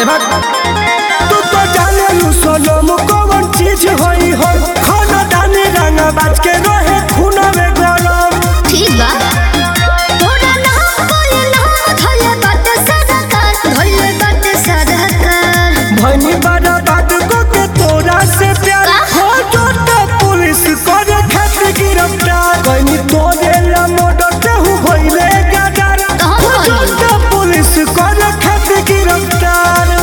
अरे बात तू तो जाने लू सोनम कौन चीज होई हो खाना दानी रंगा बाज के रहे खूना में गरम ठीक बा तोरा नाम बोले नाम धोले बाटे सरकार धोले बाटे सरकार भनी बड़ा बात को के तोरा से प्यार का? हो जोते पुलिस करे खातिर गिरफ्तार कहीं तोरे ला मोटर ते हु होइले गदर कहाँ हो होई? जोते पुलिस करे खातिर गिरफ्तार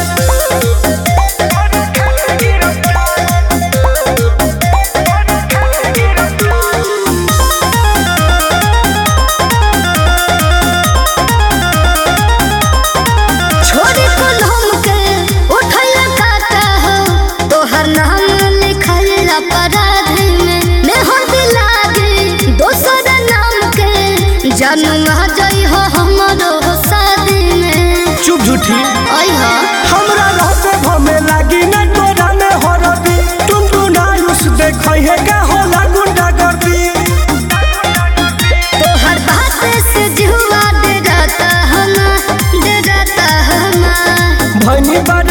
छोरी कुलम के उठल काटा हो तोहर नाम लिखल अपराध में मेहर दिलागे दोसर नाम के जन्म जई हो हमरो शादी में चुप झूठी आई हो हमरा रहते भमे लागी न तोरा में हरदी तुम तू ना उस देखै है का होला गुंडा गर्दी तोहर बात से जुआ डराता हम डराता हम भनी बड़ा